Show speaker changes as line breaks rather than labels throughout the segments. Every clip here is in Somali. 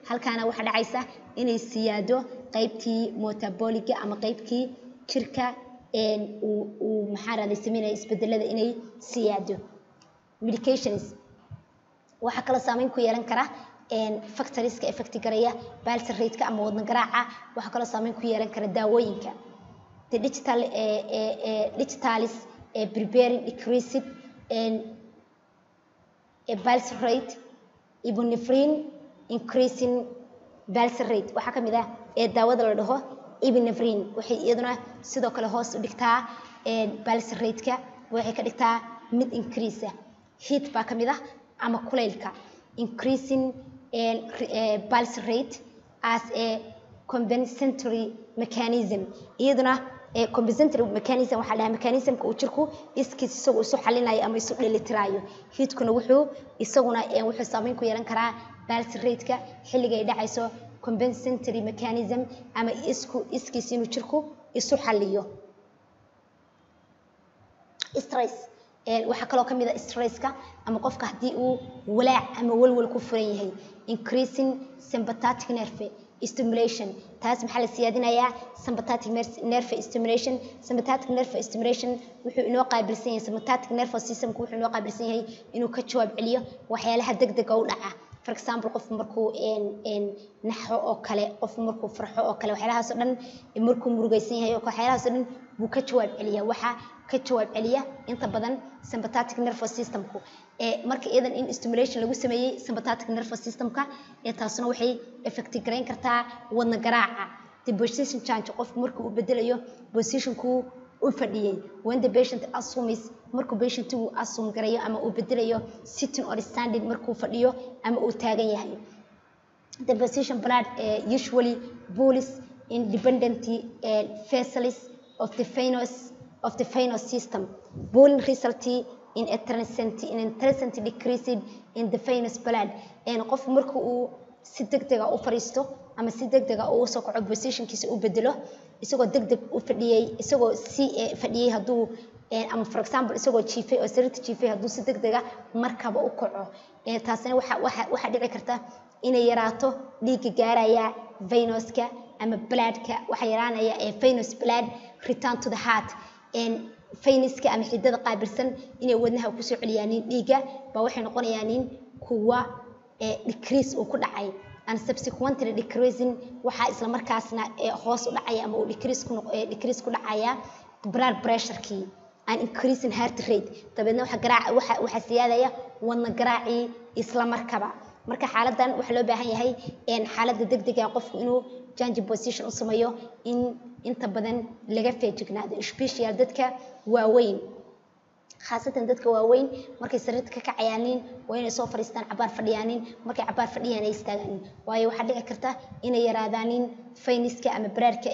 halkaana waxaa dhacaysa inay siyaado qaybtii metaboliga ama qaybtii jirka uu uu maxaa rahday sameynaya isbedelada inay siyaado medications waxaa kaloo saameyn ku yeelan kara factoriska effecti garaya balsa rateka ama wadna garaaca waxaa kaloo saameyn ku yeelan kara daawooyinka the digital digitalis preparing decreased pulse rate ibnefrine increasing pulse rate waxaa ka mid ah ee daawada la dhaho ibnefrine waxay iyaduna sidoo kale hoos u dhigtaa pulse rateka waxay ka dhigtaa mid increase ah heat baa ka mid ah ama kulaylka increasing pulse rate as a compensatory mechanism iyaduna compensatory mechanism waxaa dhahaa mechanismka uu jirku iskiis isagu isu xalinayo ama isu dheelitiraayo hiitkuna wuxuu isaguna wuxuu saameyn ku yeelan karaa pulse rateka xilliga ay dhacayso compensatory mechanism ama isku iskiis inuu jirku isu xaliyo stress waxaa kaloo ka mid a stresska ama qofka haddii uu walaac ama walwal ku furan yahay increasing sympathetic nerve stimulation taas maxaa la siyaadinayaa sympathetic nerve stimulation sympathetic nerve stimulation wuxuu inoo qaabilsan yahay sympathetic nerve systemku wuxuu inoo qaabilsan yahay inuu ka jawaab celiyo waxyaalaha degdega u dhaca for example qofku markuu naxo oo kale qofku markuu farxo oo kale waxyaalahaas oo dhan markuu murugaysan yahay waxyaalahaas oo dhan buu ka jawaab celiya waxaa ka jawaab celiya inta badan sympathetic nervous systemku marka iyadan in stimulation lagu sameeyey sympathetic nervous systemka taasuna waxay effecti garayn kartaa wadna garaaca the position change qofku marka uu bedelayo positionkuu u fadhiyey when the patient assumes markuu patientigu assume garayo ama uu bedelayo sitting or standing markuu fadhiyo ama uu taagan yahay the position blood uh, usually pulls independent uh, vessels of the venous of the venous system pulling result in a transient in a transient decrease in the venous blood and qof marka uu si degdega u fariisto ama si degdega uu soo kaco positionkiisa u bedelo isagoo degdeg u fadhiyey isagoo si fadhiyey hadduu ama for example isagoo jiifay oo sariirta jiifay hadduu si degdega markaba u kaco taasina waxa waxa waxaa dhici karta inay yaraato dhiigga gaaraya venoska ama bloodka waxaa yaraanaya ee venous blood return to the heart fayniska ama xidada qaabilsan inay wadnaha kusoo celiyaanin dhiigga baa waxay noqonayaanin kuwa decrease uu ku dhacay and subsequently decreasing waxaa isla markaasna hoos u dhacaya ama uu decrease ku decrease ku dhacaya blood pressurekii and increasing heart rate dabeedna waxa garaac waxa waxa siyaadaya wadna garaacii isla markaba marka xaaladan waxaa loo baahan yahay xaaladda degdega qofku inuu change position u sameeyo in inta badan laga feejignaado special dadka waaweyn khaasatan dadka waaweyn markay sariirta ka kacayaanin waa inay soo fadhiistaan cabaar fadhiyaanin markay cabaar fadhiyaan ay istaagaanin waayo waxaa dhici karta inay yaraadaanin fayniska ama baraarka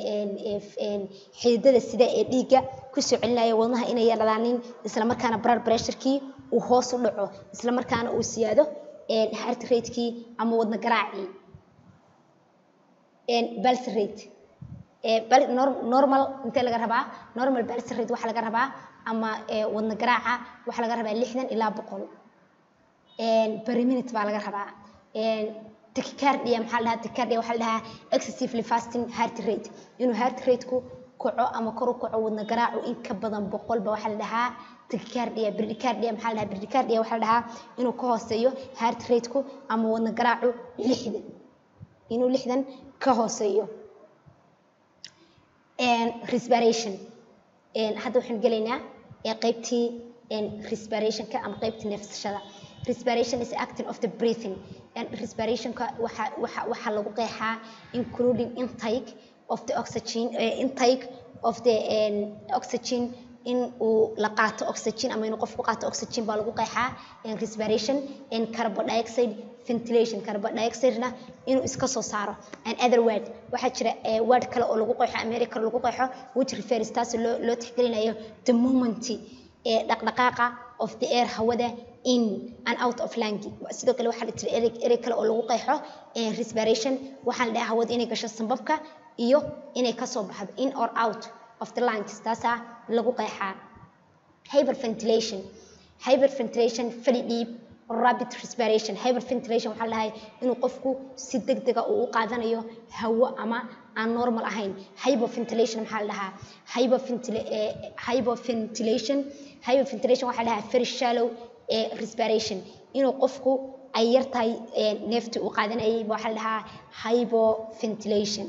xididada sida ee dhiigga kusoo celinaya wadnaha inay yaraadaanin islamarkaana blood pressurekii uu hoos u dhaco islamarkaana uu siyaado heart ratekii ama wadna garaacii pulse rate normal intee laga rabaa normal pulse rate waxaa laga rabaa ama wadna garaaca waxaa laga rabaa lixdan ilaa boqol per minute baa laga rabaa tachycardia maxaa la dhahaa tachycardia waxaa la dhahaa excessively fasting heart rate inuu heart rateku kaco ama kor u kaco wadna garaacu in ka badan boqolba waxaa la dhahaa tachycardia bradycardia maxaa la dhahaa bradycardia waxaa la dhahaa inuu ka hooseeyo heart rateku ama wadna garaacu lixdan inuu lixdan ka hooseeyo respiration hadda waxaan gelaynaa qaybtii respirationka ama qaybtii neefsashada respiration is acting of the breathing respirationka waxa waxa waxaa lagu qeexaa including intake of the oxygen uh, intake of the um, oxygen in uu la qaato oxygen ama inuu qofku qaato oxygen baa lagu qeexaa respiration and carbon dioxide ventilation carbon dioxide-na inuu iska soo saaro and other word waxaa jira word kale oo lagu qeexo america lagu qeexo which refers taas loo loo tixgelinayo the moment ee dhaqdhaqaaqa of the air hawada in and out of lungi sidoo kale waxaa jira erey erey kale oo lagu qeexo respiration waxaa la dhahaa hawada inay gasho sanbabka iyo inay kasoo baxdo in or out of the lungs taasaa lagu qeexaa hyperventilation hyperventilation fali dhiib rapid respiration hyperventilation waxaa la dhahay inuu qofku si degdega uu u qaadanayo hawo ama aan normal ahayn hyperventilation maxaa la dhahaa hyperventila- eh, hyperventilation hyperventilation waxaa la dhahaa very shallow eh, respiration inuu qofku ay yar tahay eh, neeftii uu qaadanayay ba waxaa la dhahaa hyperventilation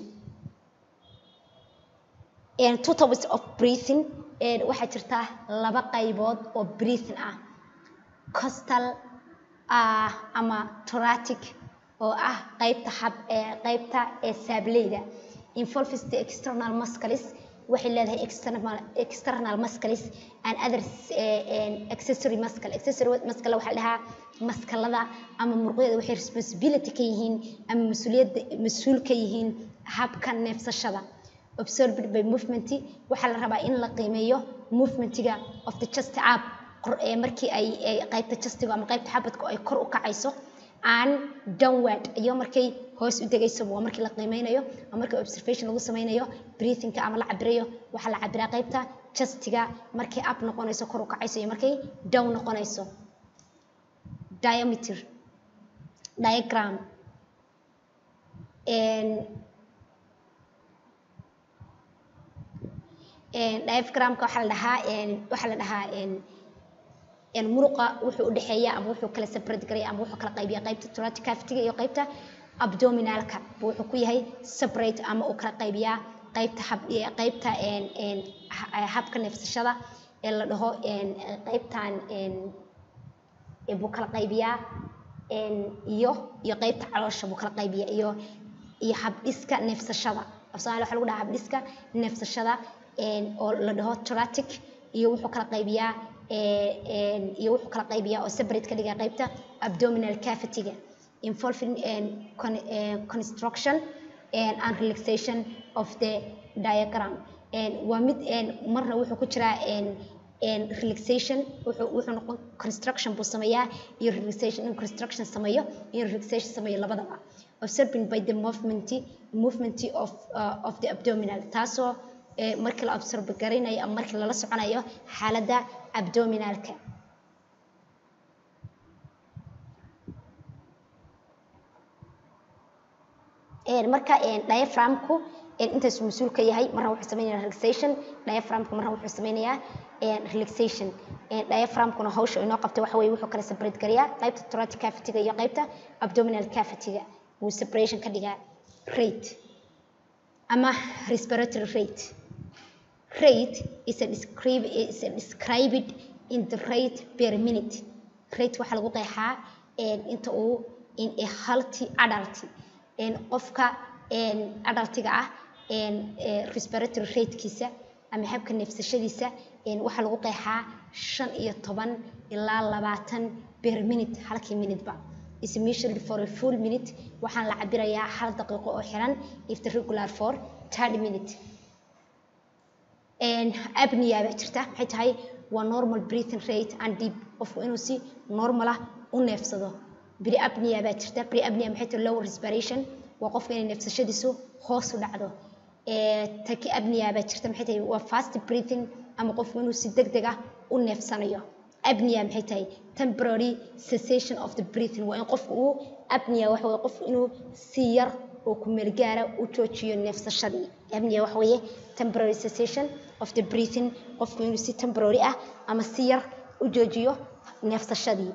And two types of breathing and waxaa jirta laba qaybood oo breathing ah costal ah ama thoracic oo ah qaybta hab ee qaybta ee saableyda involves the external muscles waxay leedahay external external muscles and other eh, and accessory muscle accessory muscle waxaa la dhahaa maskalada ama muruqyada waxay responsibility ka yihiin ama mas-uuliyadda mas-uul ka yihiin habka neefsashada observed by movement waxaa la rabaa in la qiimeeyo movementiga of the chest up kor- ee markii ay ay qaybta chestiga ama qaybta xabadku ay kor u kacayso and downward iyo markay hoos u degayso waa markii la qiimeynayo ama markii observation lagu sameynayo breathingka ama la cabirayo waxaa la cabiraa qaybta chestiga markay up noqonayso kor u kacayso iyo markay down noqonayso diameter diagram and diaphragmka waxaa la dhahaa waxaa la dhahaa een muruqa wuxuu u dhexeeya ama wuxuu kala separate garaya ama wuxuu kala qaybiya qaybta thoracic cavity iyo qaybta abdominalka buu wuxuu ku yahay separate ama uu kala qaybiyaa qaybta hab ee qaybta een een ha- habka neefsashada ee la dhaho een qaybtan een ee buu kala qaybiyaa een iyo iyo qaybta caloosha buu kala qaybiyaa iyo iyo habdhiska neefsashada af soomaali waxaa lagu dhahaa habdhiska neefsashada een oo la dhaho thoracic iyo wuxuu kala qaybiyaa ee een iyo wuxuu kala qaybiyaa oo separate ka dhigaa qaybta abdominal cavity-ga involving and con, eh, construction and, and relaxation of the diagram and waa mid een marna wuxuu ku jiraa een een relaxation wuxuu wuxuu noqon construction buu sameeyaa iyo relaxation in construction sameeyo iyo relaxation sameeyo labadaba observing by the movement movement of uh, of the abdominal taasoo ee markii la observe garanayo ama markii lala soconayo xaaladda abdominalka een marka een diaphragmku een intaas mas-uul ka yahay marna wuxuu sameynayaa relaxation diaphragmka marna wuxuu sameynayaa een relaxation een diaphragmkuna hawsha inoo qabta waxa weeye wuxuu kala separate garayaa qaybta thoracic cavity-ga iyo qaybta abdominal cavity-ga wuu separation ka dhigaa rate ama respiratory rate rate is a describe is a described in the rate per minute rate waxaa lagu qeexaa een inta uu in a healthy adult een qofka een adultiga ah een ee respiratory ratekiisa ama habka neefsashadiisa een waxaa lagu qeexaa shan iyo toban ilaa labaatan per minute halkii minuteba is measured for a full minute waxaan la cabirayaa hal daqiiqo oo xiran if the regular for thirty minute een apnea baa jirta maxay tahay waa normal breathing rate and deep qofku inuu si normal ah u neefsado pre-apnea baa jirta pre-apnea maxay tahay low respiration waa qofka inay neefsashadiisu hoos u dhacdo ee tachyapnea baa jirta maxay tahay waa fast breathing ama qofku inuu si degdeg ah u neefsanayo apnea maxay tahay temporary cessation of the breathing waa in qofku uu apnea waxa weeye qofku inuu si yar oo ku meel gaara u joojiyo neefsashadii apnea waxa weeye temporary cessation of the breathing qofku inuu si temporary ah ama si yar u joojiyo neefsashadii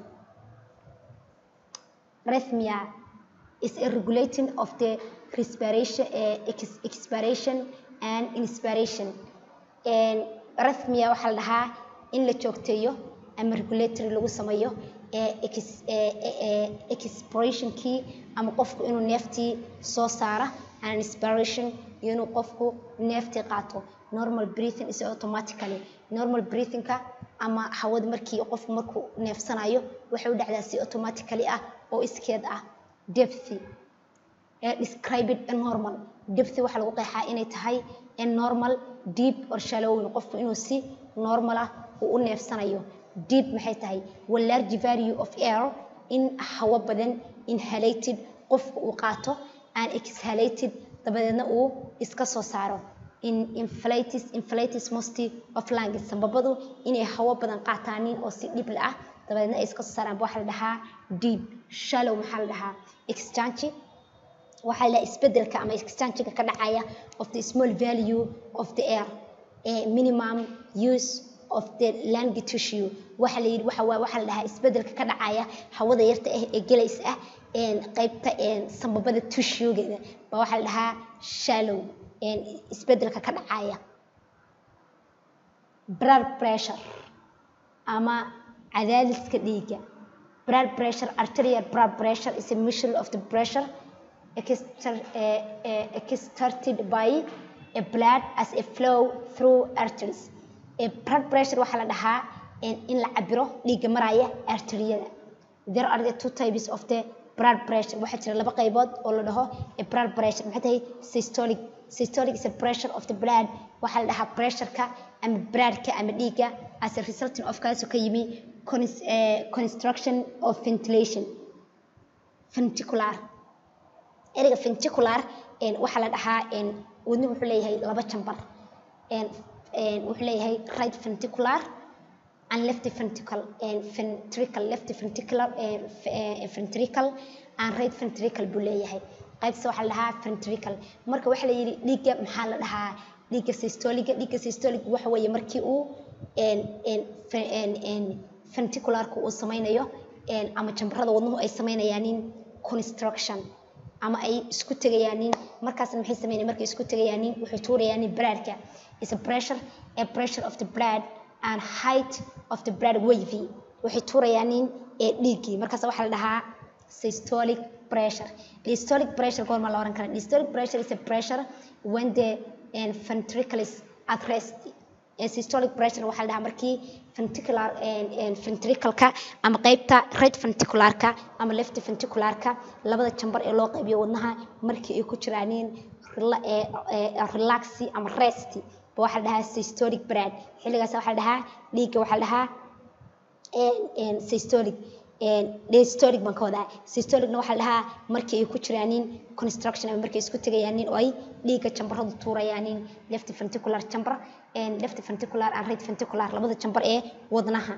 rhythmia is a regulating of the respiration uh, ex expiration and inspiration and rhythmia waxaa la dhahaa in la joogteeyo ama regulatory lagu sameeyo ee ex ee ee expirationkii ama qofku inuu neeftii soo saara and inspiration iyo inuu qofku neeftii qaato normal breathing is automatically normal breathingka ama hawada markii qofku markuu neefsanayo waxay u dhacdaa si automatically ah oo iskeed ah depthy ee described a normal depthy waxaa lagu qeexaa inay tahay a normal deep or shallow qofku inuu si normal ah uu u neefsanayo deep maxay tahay waa large value of air in hawo badan inhalated qofku uu qaato and exhalated dabadeedna uu iska soo saaro in inflatis inflatis most of lungs sababadu inay hawo badan qaataanin oo si dhib ah dabadeedna ay iska soo saaraan waxaa la dhahaa deep shallow maxaa la dhahaa exchange waxaa la dhahaa isbedelka ama exchange-ga ka dhacaya of the small value of the air eh, minimum use of the lung tissue waxa la yidhi waxa waa waxa la dhahaa isbedelka ka dhacaya hawada yarta ah ee gelaysa ah een qaybta een sambabada tissue-geeda baa waxaa la dhahaa shallow een isbedelka ka dhacaya blood pressure ama cadaadiska dhiigga blood pressure arterial blood pressure is a measure of the pressure exer- eh, eh, exerted by a blood as a flow through arteries Eh, blood pressure waxaa la dhahaa in in la cabiro dhiigga maraya arteriyada there are the two types of the blood pressure waxaa jira laba qaybood oo la dhaho a blood pressure maxay tahay systolic systolic is a pressure of the blood waxaa la dhahaa pressureka ama bloodka ama dhiigga as a resulting of kaasoo ka yimi cons- eh, construction of ventilation ventricular ereyga ventricular een, waxaa la dhahaa een, wadnuhu wuxuu leeyahay laba jambar een, een, wuxuu leeyahay right ventricular and left ventricle and ventricle left ventricular and ventricle and right ventricle buu leeyahay qaybta waxaa la dhahaa ventricle marka waxaa la yidhi dhiigga maxaa la dhahaa dhiigga systoliga dhiigga systoliga waxa weeye markii uu een een fe- een een ventricularka uu sameynayo een ama jambarada wadnuhu ay sameynayaanin construction ama ay isku tegayaanin markaasna maxay sameynayaan markay isku tegayaanin waxay tuurayaanin bloodka is a pressure a pressure of the blood and height of the blood wavy waxay tuurayaanin ee dhiiggii markaas waxaa la dhahaa systolic pressure systolic pressure goorma la oran kara systolic pressure is a pressure when the um, ventricle is at rest Eh, systolic pressure waxaa la dhahaa markii ventricular ventricleka ama qeybta right ventricularka ama left ventricularka labada jambar ee loo qaybiyo wadnaha markii ay ku jiraanin rela- eh, eh, relaxi ama resti ba waxaa la dhahaa systolic blood xilligaas waxaa la dhahaa dhiigga waxaa la dhahaa een- een systolic een diastolic baan ka wadaa systolicna waxaa la dhahaa markii ay ku jiraanin construction ama markay isku tegayaanin oo ay dhiigga jambaradu tuurayaanin left ventricular chamber and left ventricular and right ventricular labada jambar ee wadnaha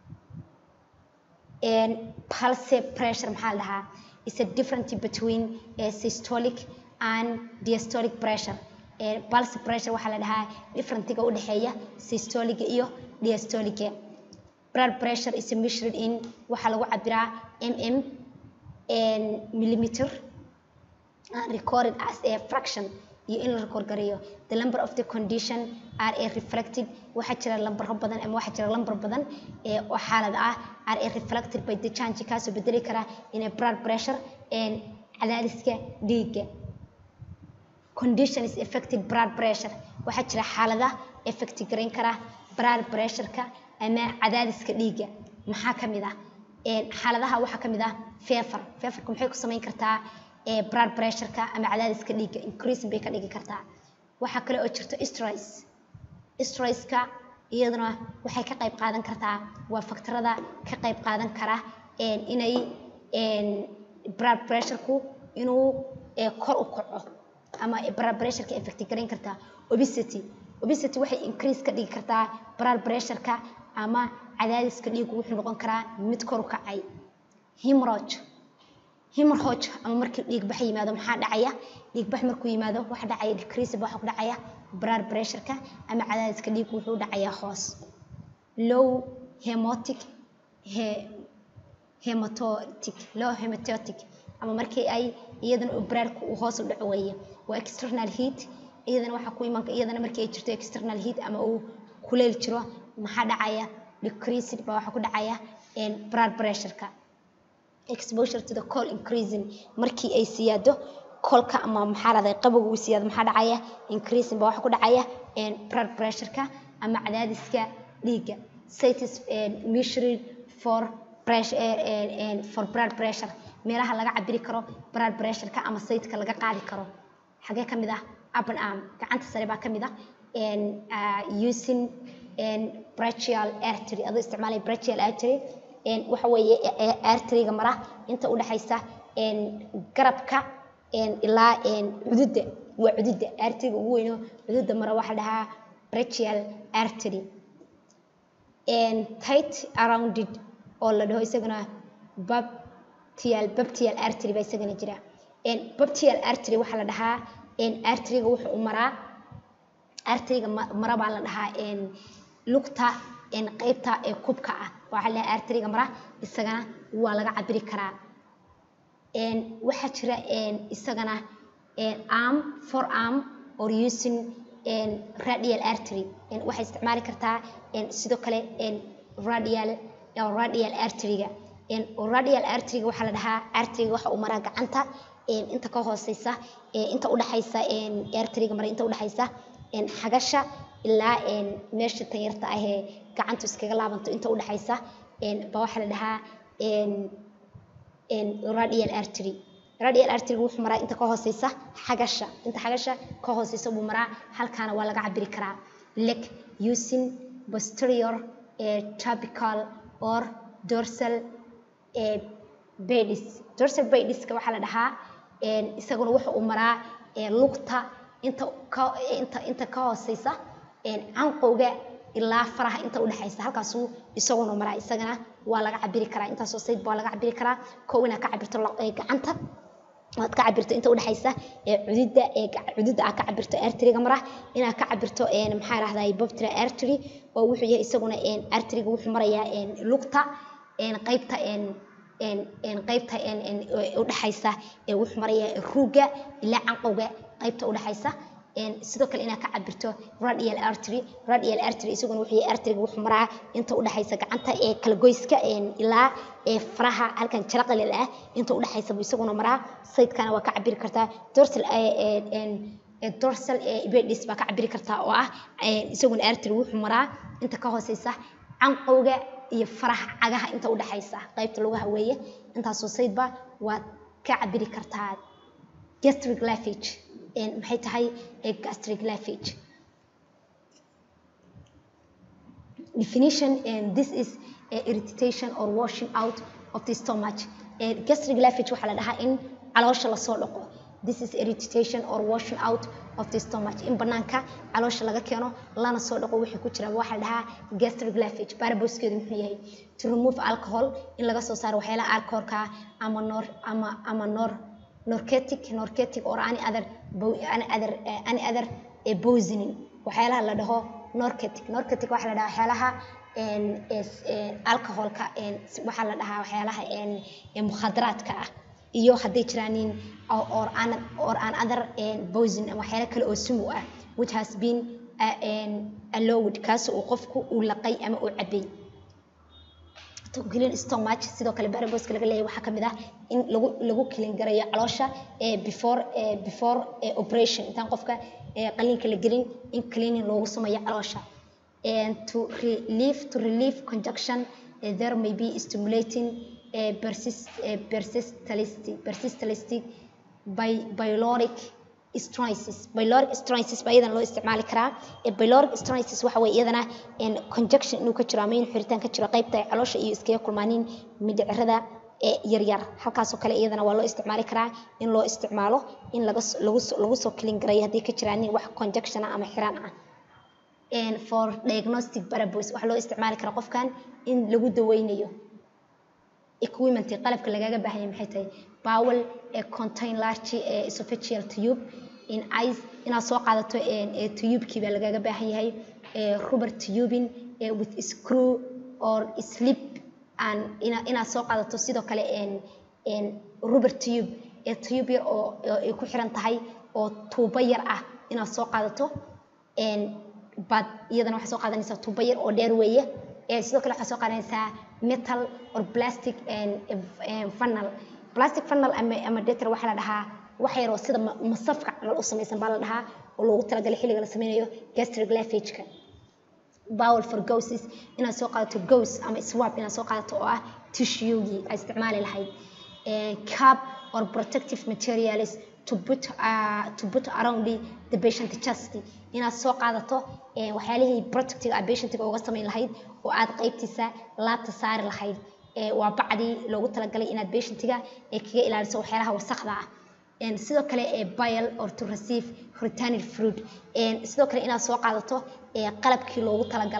and pulse pressure maxaa la dhahaa is a difference between a systolic and diastolic pressure Eh, pulse pressure waxaa la dhahaa differentiga u dhexeeya systoliga iyo diastoliga blood pressure is measured in waxaa lagu cabiraa mm and millimeter and recorded as a fraction iyo in la record gareeyo the number of the condition are a reflected waxaa jira lambaro badan ama waxaa jira lambar badan ee oo xaalad ah are a reflected by the change kaasoo bedeli kara in a blood pressure and cadaadiska dhiigga condition is affected blood pressure waxaa jira xaalada affect garayn kara blood pressure-ka ama cadaadiska dhiigga maxaa ka mid ah Een, xaaladaha waxaa ka mid ah fever feverka maxay ku samayn kartaa ee blood pressure-ka ama cadaadiska dhiigga increasing bay ka dhigi kartaa waxaa kale oo jirto stress stresska iyaduna waxay ka qayb qaadan kartaa waa faktarada ka qayb qaadan kara een, inay een, blood pressure-ku inuu ee, kor u kaco ama blood pressure-ka affect garayn kartaa obesity obesity waxay increase ka dhigi kartaa blood pressure-ka ama cadaadiska dhiiggu wuxuu noqon karaa mid kor u kacay hemorrhage hemorrhage ama markii dhiigbax yimaado maxaa dhacaya dhiigbax markuu yimaado waxa dhacaya decrease waxa ku dhacaya blood pressure-ka ama cadaadiska dhiiggu wuxuu dhacayaa hoos low hemotic he, hematotic low hematotic ama markii ay iyadana uu bloodku uu hoos u dhaco weeye waa external heat iyadana waxaa ku iman iyadana markii ay jirto external heat ama uu kuleyl jiro maxaa dhacaya decreased baa waxaa ku dhacaya een, blood pressure-ka exposure to the cold increasing markii ay siyaado kolka ama maxaa lahday qabowga uu siyaado maxaa dhacaya increasing baa waxaa ku dhacaya een, blood pressure-ka ama cadaadiska dhiigga citis measured for pressure eh, eh, for blood pressure meelaha laga cabiri karo blood pressure-ka ama sayidka laga qaadi karo xagee ka mid ah up and arm gacanta sare baa ka mid ah and uh, using and brachial artery adoo isticmaalaya brachial artery and waxa weeye e- e- artery-ga mara inta u dhaxaysa and garabka and ilaa and cududda waa cududda artery-ga ugu weyno cududda mara waxaa la dhahaa brachial artery and tight around it oo la dhaho isaguna baptial baptial artery baa isagana jira baptial artery waxaa la dhahaa arteriga wuxuu u maraa arteriga mara baa la dhahaa lugta qeybta ee kubka ah waxaa la dhahaa arteriga mara isagana waa laga cabiri karaa waxaa jira isagana arm for arm or using radial artery waxay isticmaali kartaa sidoo kale radial radial arteryga radial arteryga waxaa la dhahaa arteryga waxa uu maraa gacanta inta ka hooseysa inta udhexaysa arteryga mara inta udhexaysa xagasha ilaa meesha tanyarta ahee gacantu iskaga laabanto inta udhexaysa ba waxaa la dhahaa radial artery radial arteryga wuxuu maraa inta ka hooseysa xagasha inta xagasha ka hooseysa buu maraa halkaana waa laga cabiri karaa leg using posterior trapical or dorsal badis dorsal badiska waxaa la dhahaa isaguna wuxa uu maraa lugta inta ka inta inta ka hooseysa canqowga ilaa faraha inta udhexaysa halkaasuu isaguna maraa isagana waa laga cabiri karaa intaasoo sayd baa laga cabiri karaa kow inaad ka cabirto gacanta aad ka cabirto inta udhexaysa cudida cudida aad ka cabirto arteriga mara inaad ka cabirto maxaa rahdaa boptra artery oo wuxuu yahay isaguna arteriga wuxuu marayaa lugta qeybta qaybta udhexaysa wuxuu marayaa ruuga ilaa canqowga qaybta udhexaysa sidoo kale inaad ka cabirto radial artery radial artery isaguna wuxuu yahay arteriga wuxuu maraa inta udhexaysa gacanta ee kala goyska ilaa faraha halkan jaraqalil ah inta udhexaysa buu isaguna maraa saydkana waa ka cabiri kartaa dorsal dorsal bedis baa ka cabiri kartaa oo ah isaguna artery wuxuu maraa inta ka hooseysa canqowga iyo faraha cagaha inta udhexaysa qaybta lugaha weeye intaasoo saydba waad ka cabiri kartaa gastric lavage maxay tahay gastric lavage definition and this is irritation or washing out of the stomach gastric lavage waxaa la dhahaa in caloosha lasoo dhaqo this is irritation or washing out of the stomach in banaanka caloosha laga keeno lana soo dhaqo wixii ku jira waxaa la dhahaa gastric lavage baraboskeedu muxuu yahay to remove alcohol in laga soo saaro waxyaalaha alcoholka ama nor ama ama nor norketic norketic or any other any other any other poisoning waxyaalaha la dhaho norketic norketic waxaa la dhahaa waxyaalaha alcoholka waxaa la dhahaa waxyaalaha mukhadaraadka ah iyo hadday jiraanin or an or an other poison waxyaala kale oo sumu ah which has been allowed kaas uu qofku uu laqay ama uu cabay clean stomach sidoo kale baraboska laga leeyahay waxaa kamid ah in lagu lagu clean garayo caloosha before before operation intaan qofka qaliinka la gelin in cleaning loogu sameeyo caloosha and to relieve to relieve conjunction there may be stimulating persist persistalistic persistalistic by pyloric stenosis pyloric stenosis baa iyadan loo isticmaali karaa pyloric stenosis waxa weeye iyadana conjunction inuu ka jiro ama in xiritaan ka jiro qaybta caloosha iyo iskaga kulmaanin mindhicirada yaryar halkaasoo kale iyadana waa loo isticmaali karaa in loo isticmaalo in laga lagu lagu soo clean garayo haddii ka jiraan wax conjunction ah ama xiraan ah for diagnostic purpose waxaa loo isticmaali karaa qofkan in lagu daweynayo equipment qalabka lagaga baahanya maxay tahay bowel contain large esophageal tube in ice inaad soo qaadato tubekii baa lagaga baahan yahay rubber tubing with screw or slip and inaad soo qaadato sidoo kale rubber tube tube yar oo ay ku xiran tahay oo tuubo yar ah inaad soo qaadato baad iyadana waxaa soo qaadanaysaa tuubo yar oo dheer weeye sidoo kale waxaa soo qaadanaysaa metal or plastic funnel plastic funnel ama ama deter waxaa la dhahaa wax yaroo sida masafka camal u samaysan baa la dhahaa oo loogu talagalay xilliga la sameynayo gastric lavageka bowel for goses inaad soo qaadato gos ama swab inaad soo qaadato oo ah tissuegii aad isticmaali lahayd cap or protective materials to put, uh, to put around the, the patient chest inaad soo qaadato waxyaalihii protective a patientiga uga samayn lahayd oo aad qaybtiisa laabta saari lahayd waa bacdii loogu talagalay inaad patientiga kaga ilaaliso waxyaalaha wasakda ah sidoo kale bile or to receive returned fruit sidoo kale inaad soo qaadato qalabkii loogu talagalay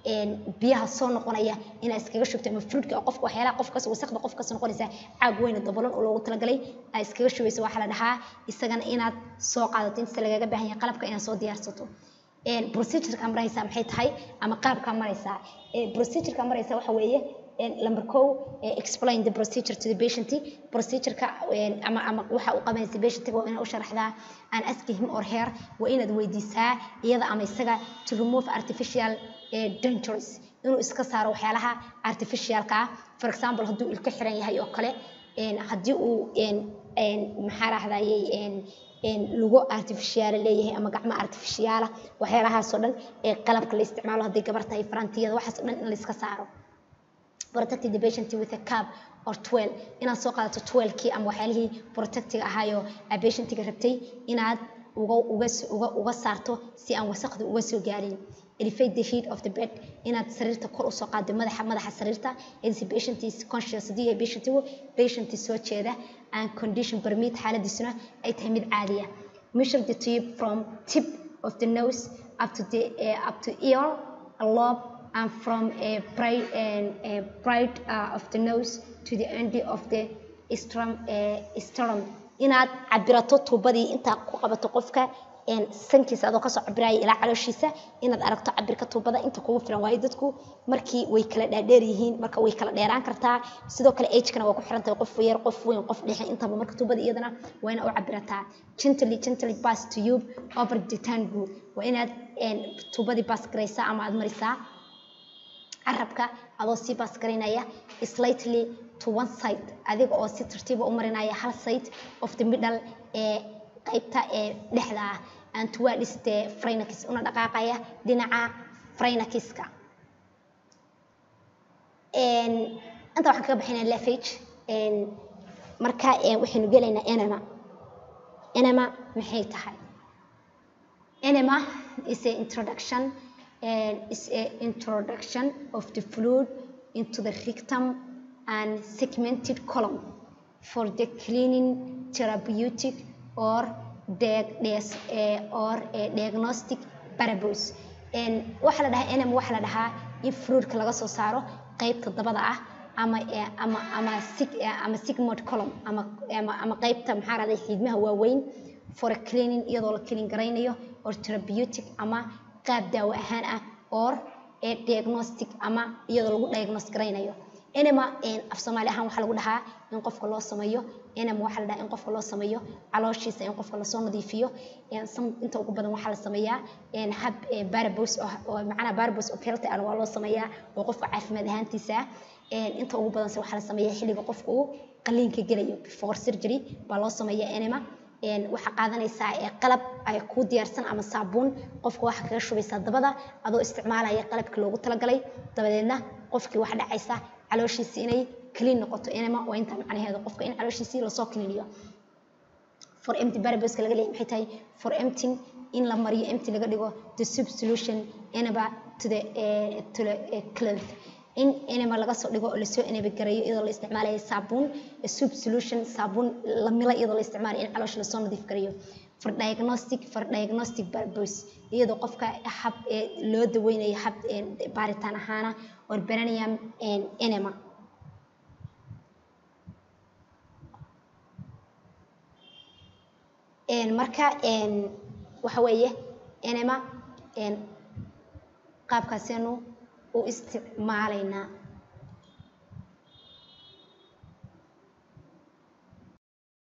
biyaha soo noqonaya inaa iskaga shubto ama fruitka oo qofka waxyaalaha qofkas wasaqda qofkas noqonaysa caag weyn oo dabolan oo loogu talagalay aa iskaga shubayso waxaa la dhahaa isagana inaad soo qaadato inta lagaga baahan yahay qalabka inaad soo diyaarsato procedureka maraysaa maxay tahay ama qaabka maraysaa procedureka maraysaa waxa weeye number kow explain the procedure to the patient procedureka ama ama waxa uu qabanaysa patientiga waa inaad u sharaxdaa and ask him or her waa inaad weydiisaa iyada ama isaga to remove artificial dangers inuu iska saaro waxyaalaha artificialka ah for example hadduu ilka xiran yahay oo kale haddii uu maxaa rahdayey lugo artificiaala leeyahay ama gacmo artificiaala waxyaalahaasoo dhan ee qalabka la isticmaalo hadday gabar tahay farantiyada waxaas o dhan in la iska saaro protect the patient with a cup or twel inaad soo qaadato twelkii ama waxyaalihii protectiga ahaayoo aa patientiga rabtay inaad uga uga uga uga saarto si aan wasaqda uga soo gaarin elevate the heat of the bed inaad sariirta kor usoo qaado madaxa madaxa sariirta is patient is conscious haddii yahay patientigu patient soo jeeda and condition permit xaaladiisuna ay tahay mid caadiya measure the tube from tip of the nose up to the uh, up to ear a lobe and from a bright and a bright uh, of the nose to the end of the strum uh, strum inaad cabirato tuubadii intaa ku qabato qofka sankiisa adoo kasoo cabiraya ilaa calooshiisa inaad aragto cabirka tuubada inta kugu filan waayo dadku markii way kala dhaadheer yihiin marka way kala dheeraan kartaa sidoo kale agekana waa ku xiran tahay qof yar qof weyn qof dhexe intaba marka tuubada iyadana waa inaad u cabirataa gently gently pass to you over the tango waa inaad tuubadii baas garaysaa ama aad marisaa carabka adoo sii baas garaynaya slightly to one side adiga oo si tartiiba u marinaya hal side of the middle ee qaybta ee dhexda ah and towards the phrynx una dhaqaaqaya dhinaca phrynaxiska inta waxaan kaga bixinaa lafage marka waxaynu gelaynaa enema enema maxay tahay enema is a introduction and is a introduction of the fluid into the rectum and segmented column for the cleaning therapeutic or or diagnostic purpose waxaa la dhahaa enema waxaa la dhahaa in fruitka laga soo saaro qaybta dabada ah ama ama ama sig ama sigmod column ama ama ama qaybta maxaa raday xiidmaha waaweyn for a cleaning iyadoo la clean garaynayo or therapeutic ama qaab daawo ahaan ah or diagnostic ama iyadoo lagu diagnose garaynayo enema af soomaali ahaan waxaa lagu dhahaa in qofka loo sameeyo enema waxaa la dhahaa in qofka loo sameeyo calooshiisa in qofka lasoo nadiifiyo inta ugu badan waxaa la sameeyaa hab barabos oo macnaha barabos oo healthy ah waa loo sameeyaa oo qofka caafimaad ahaantiisa inta ugu badanse waxaa la sameeyaa xilliga qofka uu qaliinka gelayo before surgery baa loo sameeyaa enema waxaa qaadanaysaa qalab ay kuu diyaarsan ama saabuun qofka waxaa kaga shubaysaa dabada adoo isticmaalaya qalabka loogu talagalay dabadeedna qofkii waxa dhacaysa calooshiisi inay clean noqoto enema waa intaa macnaheedu qofka in calooshiisii lasoo cleaniyo for empty barbaska laga leeyahay maxay tahay for emptying in la mariyo empty laga dhigo the sub solution enema to the uh, to the uh, cloth in enema laga soo dhigo oo lasoo eneba gareeyo iyadoo la isticmaalayo saabuun sub solution saabuun la mila iyadoo la isticmaalayo in caloosha lasoo nadiif gareeyo for diagnostic for diagnostic purpose iyadoo qofka hab loo daweynayo hab baaritaan ahaana or beranium enema marka waxa weeye enema qaabkaaseenu u isticmaalaynaa